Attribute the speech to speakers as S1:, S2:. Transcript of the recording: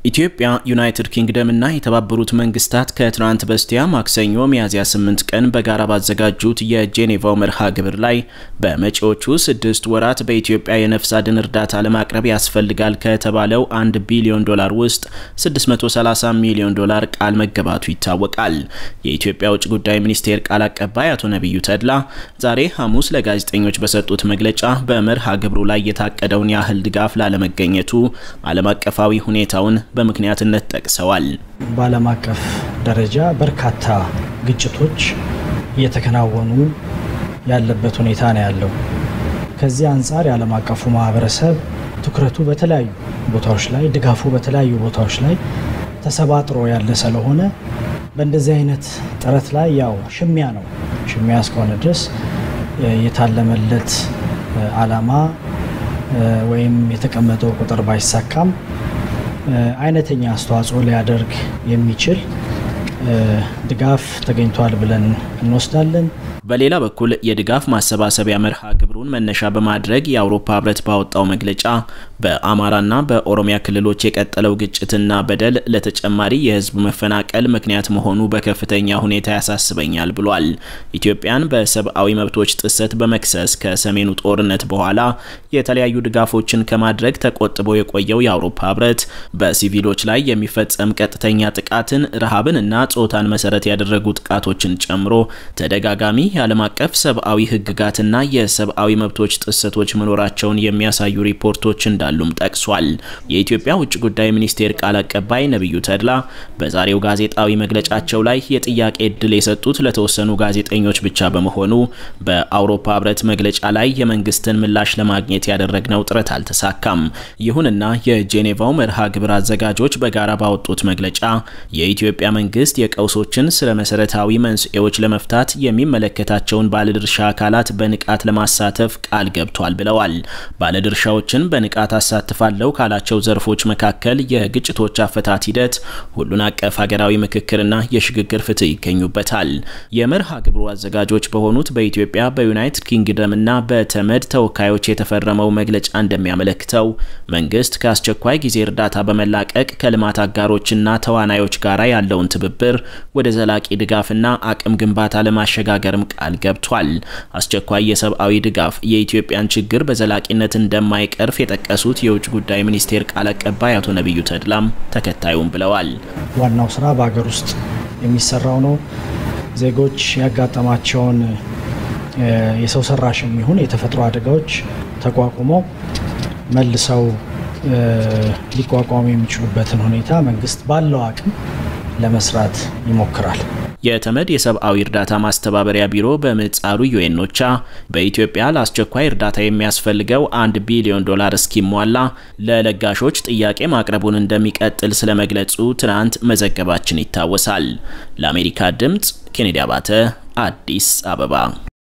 S1: ኢትዮጵያ፣ ዩናይትድ ኪንግደም እና የተባበሩት መንግስታት ከትናንት በስቲያ ማክሰኞ ሚያዝያ 8 ቀን በጋራ ባዘጋጁት የጄኔቫው መርሃ ግብር ላይ በመጪዎቹ ስድስት ወራት በኢትዮጵያ የነፍስ አድን እርዳታ ለማቅረብ ያስፈልጋል ከተባለው 1 ቢሊዮን ዶላር ውስጥ 630 ሚሊዮን ዶላር ቃል መገባቱ ይታወቃል። የኢትዮጵያ ውጭ ጉዳይ ሚኒስቴር ቃል አቀባይ አቶ ነቢዩ ተድላ ዛሬ ሐሙስ ለጋዜጠኞች በሰጡት መግለጫ በመርሃ ግብሩ ላይ የታቀደውን ያህል ድጋፍ ላለመገኘቱ ዓለም አቀፋዊ ሁኔታውን በምክንያትነት ጠቅሰዋል።
S2: በዓለም አቀፍ ደረጃ በርካታ ግጭቶች እየተከናወኑ ያለበት ሁኔታ ነው ያለው። ከዚህ አንጻር የዓለም አቀፉ ማህበረሰብ ትኩረቱ በተለያዩ ቦታዎች ላይ፣ ድጋፉ በተለያዩ ቦታዎች ላይ ተሰባጥሮ ያለ ስለሆነ በእንደዚህ አይነት ጥረት ላይ ያው ሽሚያ ነው። ሽሚያ እስከሆነ ድረስ የታለመለት ዓላማ ወይም የተቀመጠው ቁጥር ባይሳካም አይነተኛ አስተዋጽኦ ሊያደርግ የሚችል ድጋፍ ተገኝቷል ብለን እንወስዳለን።
S1: በሌላ በኩል የድጋፍ ማሰባሰቢያ መርሃ ግብሩን መነሻ በማድረግ የአውሮፓ ህብረት ባወጣው መግለጫ በአማራና በኦሮሚያ ክልሎች የቀጠለው ግጭትና በደል ለተጨማሪ የህዝብ መፈናቀል ምክንያት መሆኑ በከፍተኛ ሁኔታ ያሳስበኛል ብሏል። ኢትዮጵያን በሰብአዊ መብቶች ጥሰት በመክሰስ ከሰሜኑ ጦርነት በኋላ የተለያዩ ድጋፎችን ከማድረግ ተቆጥቦ የቆየው የአውሮፓ ህብረት በሲቪሎች ላይ የሚፈጸም ቀጥተኛ ጥቃትን፣ ረሃብን እና ጾታን መሰረት ያደረጉ ጥቃቶችን ጨምሮ ተደጋጋሚ የዓለም አቀፍ ሰብአዊ ህግጋትና የሰብአዊ መብቶች ጥሰቶች መኖራቸውን የሚያሳዩ ሪፖርቶች እንዳሉም ጠቅሷል። የኢትዮጵያ ውጭ ጉዳይ ሚኒስቴር ቃል አቀባይ ነቢዩ ተድላ በዛሬው ጋዜጣዊ መግለጫቸው ላይ የጥያቄ እድል የሰጡት ለተወሰኑ ጋዜጠኞች ብቻ በመሆኑ በአውሮፓ ህብረት መግለጫ ላይ የመንግስትን ምላሽ ለማግኘት ያደረግነው ጥረት አልተሳካም። ይሁንና የጄኔቫው መርሃ ግብር አዘጋጆች በጋራ ባወጡት መግለጫ የኢትዮጵያ መንግስት የቀውሶችን ስለ መሰረታዊ መንስኤዎች ለመፍታት የሚመለከታቸውን ባለድርሻ አካላት በንቃት ለማሳተፍ ቃል ገብቷል ብለዋል። ባለድርሻዎችን በንቃት አሳትፋለሁ ካላቸው ዘርፎች መካከል የግጭቶች አፈታት ሂደት፣ ሁሉን አቀፍ ሀገራዊ ምክክርና የሽግግር ፍትህ ይገኙበታል። የመርሃ ግብሩ አዘጋጆች በሆኑት በኢትዮጵያ በዩናይትድ ኪንግደምና በተመድ ተወካዮች የተፈረመው መግለጫ እንደሚያመለክተው መንግስት ከአስቸኳይ ጊዜ እርዳታ በመላቀቅ ከልማት አጋሮችና ተዋናዮች ጋር ያለውን ትብብር ወደ ዘላቂ ድጋፍና አቅም ግንባታ ለማሸጋገርም ቃል ገብቷል። አስቸኳይ የሰብአዊ ድጋፍ የኢትዮጵያን ችግር በዘላቂነት እንደማይቀርፍ የጠቀሱት የውጭ ጉዳይ ሚኒስቴር ቃል አቀባይ አቶ ነቢዩ ተድላም ተከታዩም ብለዋል።
S2: ዋናው ስራ በሀገር ውስጥ የሚሰራው ነው። ዜጎች ያጋጠማቸውን የሰው ሰራሽ የሚሆን የተፈጥሮ አደጋዎች ተቋቁመው መልሰው ሊቋቋሙ የሚችሉበትን ሁኔታ መንግስት ባለው አቅም ለመስራት ይሞክራል።
S1: የተመድ የሰብአዊ እርዳታ ማስተባበሪያ ቢሮ በምህጻሩ ዩኤኖቻ በኢትዮጵያ ለአስቸኳይ እርዳታ የሚያስፈልገው አንድ ቢሊዮን ዶላር እስኪሟላ ለለጋሾች ጥያቄ ማቅረቡን እንደሚቀጥል ስለመግለጹ ትናንት መዘገባችን ይታወሳል። ለአሜሪካ ድምፅ ኬኔዲ አባተ አዲስ አበባ